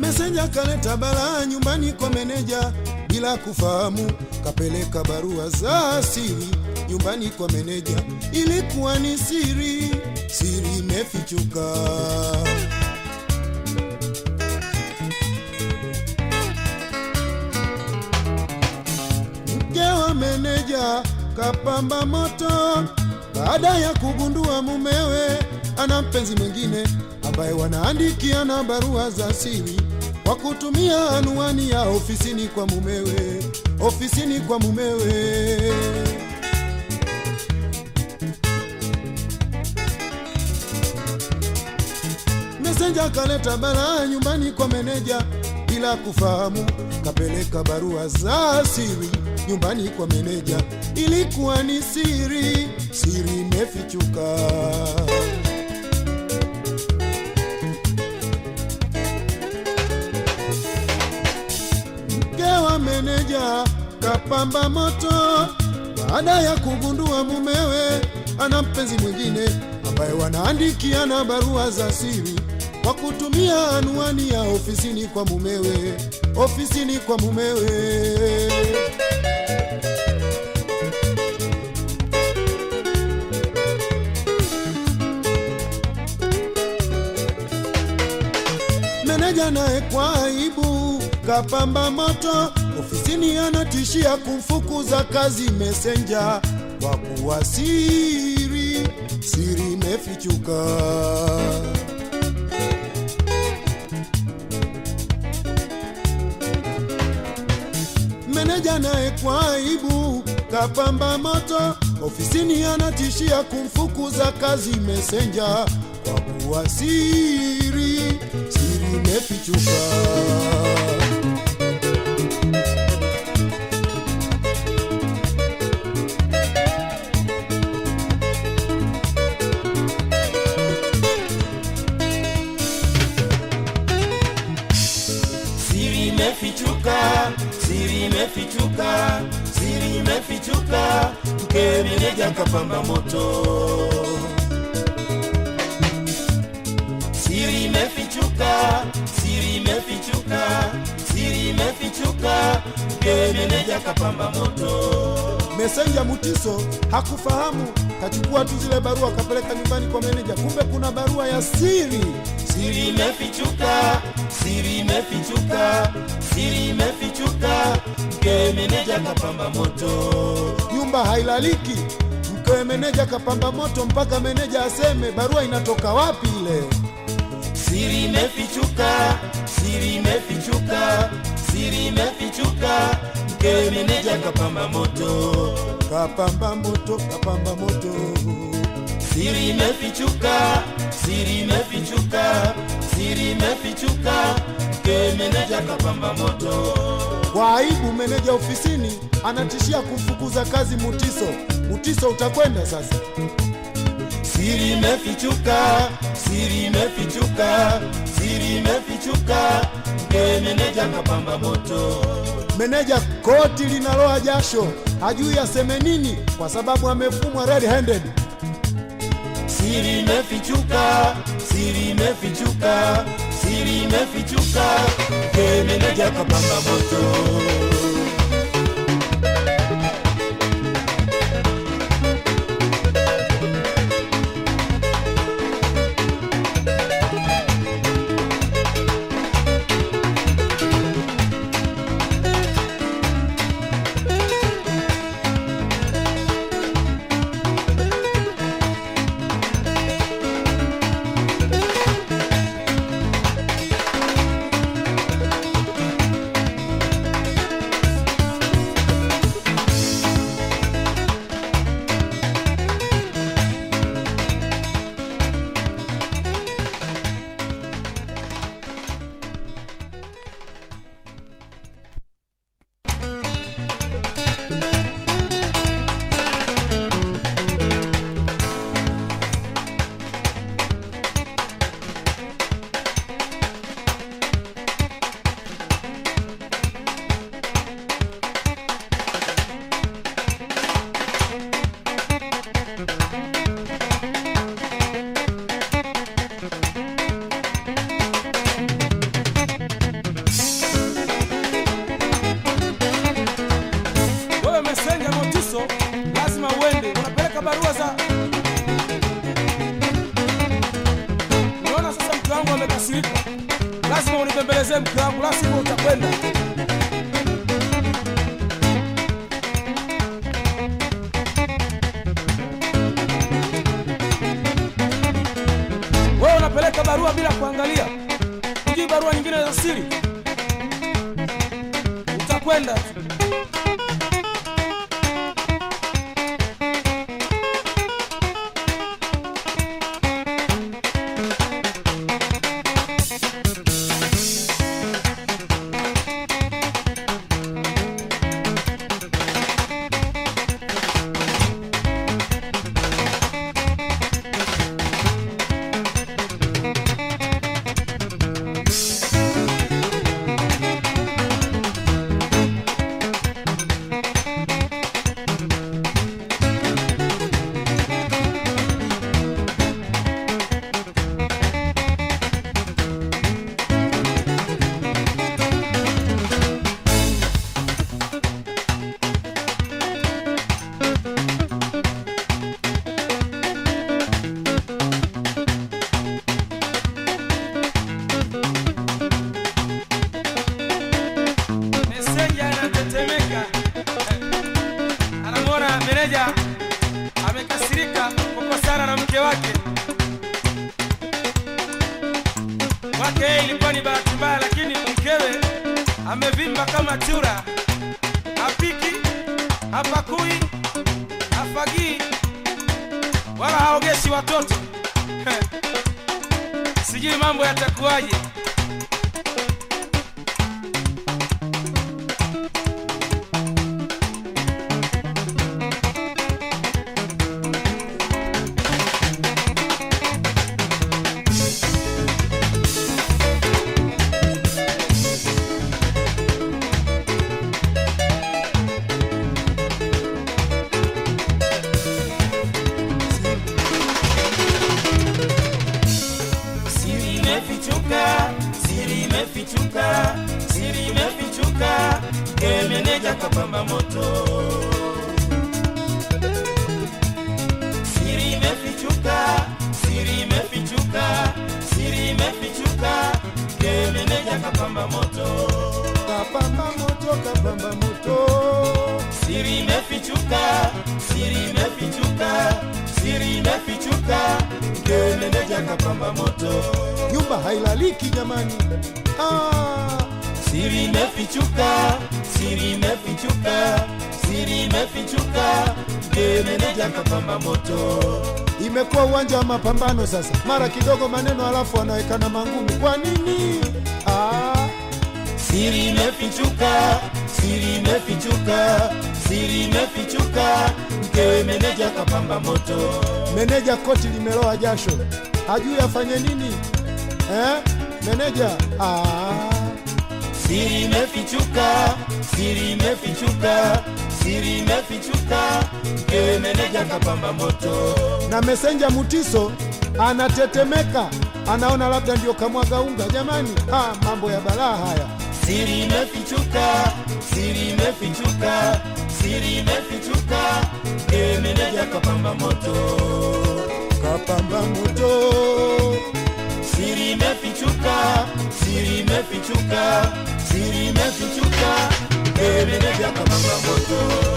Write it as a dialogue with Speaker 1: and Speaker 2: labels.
Speaker 1: Mesenja kaleta balaa nyumbani kwa meneja bila kufahamu, kapeleka barua za siri nyumbani kwa meneja. Ilikuwa ni siri, siri imefichuka. Mke wa meneja kapamba moto baada ya kugundua mumewe ana mpenzi mwingine ambaye wanaandikiana barua za siri kwa kutumia anwani ya ofisini kwa mumewe, ofisini kwa mumewe. Mesenja kaleta balaa nyumbani kwa meneja bila kufahamu, kapeleka barua za siri nyumbani kwa meneja. Ilikuwa ni siri, siri imefichuka. Mke wa meneja kapamba moto baada ya kugundua mumewe ana mpenzi mwingine ambaye wanaandikiana barua za siri kwa kutumia anwani ya ofisini kwa mumewe, ofisini kwa mumewe. Meneja naye kwa aibu kapamba moto ofisini, anatishia kumfukuza kazi Mesenja kwa kuwa siri, siri imefichuka. Meneja naye kwa aibu kapamba moto ofisini, anatishia kumfukuza kazi Mesenja kwa kuwa siri, siri imefichuka.
Speaker 2: Siri imefichuka, siri imefichuka, siri imefichuka, mke meneja kapamba moto. Siri imefichuka, siri imefichuka, siri imefichuka, mke meneja kapamba moto.
Speaker 1: Mesenja Mutiso hakufahamu, kachukua tu zile barua kapeleka nyumbani kwa meneja, kumbe kuna barua ya siri.
Speaker 2: Siri imefichuka, siri imefichuka, siri imefichuka, mke meneja kapamba moto.
Speaker 1: Nyumba hailaliki, mkewe meneja kapamba moto mpaka meneja aseme barua inatoka wapi ile.
Speaker 2: Siri imefichuka, siri imefichuka, siri imefichuka, mke meneja kapamba moto.
Speaker 1: Kapamba moto, kapamba moto.
Speaker 2: Siri imefichuka, siri imefichuka, siri imefichuka, mke meneja kapamba moto.
Speaker 1: Kwa aibu, meneja ofisini anatishia kumfukuza kazi Mutiso. Mutiso, utakwenda sasa.
Speaker 2: Siri imefichuka, siri imefichuka, siri imefichuka, mke meneja kapamba moto.
Speaker 1: Meneja koti linaloa jasho, hajui aseme nini kwa sababu amefumwa red handed.
Speaker 2: Siri imefichuka, siri imefichuka, siri imefichuka, mke meneja kapamba moto.
Speaker 3: lazima unibembelezee mke wangu, la sivyo utakwenda. Wewe unapeleka barua bila kuangalia, hujui barua nyingine za siri, utakwenda tu. Meseja anatetemeka, anamwona meneja amekasirika kukosana na mke wake. Kwake yeye ilikuwa ni bahati mbaya, lakini mkewe amevimba kama chura, hapiki, hapakui, hafagii wala haogeshi watoto. Sijui mambo yatakuwaje.
Speaker 2: Siri imefichuka, siri imefichuka, siri imefichuka, ke meneja kapamba moto. Siri imefichuka, siri imefichuka, siri imefichuka, ke meneja kapamba moto.
Speaker 1: kapamba moto kapamba moto
Speaker 2: Siri imefichuka, siri imefichuka, siri imefichuka, ke meneja kapamba moto.
Speaker 1: nyumba hailaliki jamani ah,
Speaker 2: Siri imefichuka, siri imefichuka, siri imefichuka, ndiye meneja kapamba moto.
Speaker 1: imekuwa uwanja wa mapambano sasa mara kidogo maneno alafu wanawekana mangumi kwa nini ah,
Speaker 2: Siri imefichuka, siri imefichuka, siri imefichuka, mkewe meneja kapamba moto.
Speaker 1: meneja koti limeloa jasho hajui afanye nini eh? meneja ah,
Speaker 2: Siri imefichuka, siri imefichuka, siri imefichuka, mkewe meneja kapamba moto.
Speaker 1: na mesenja mutiso anatetemeka anaona labda ndio kamwaga unga jamani ah, mambo ya balaa haya
Speaker 2: Siri imefichuka, siri imefichuka, siri imefichuka, mkewe meneja kapamba moto.
Speaker 1: kapamba moto
Speaker 2: Siri imefichuka, siri imefichuka, siri imefichuka, mkewe meneja kapamba moto.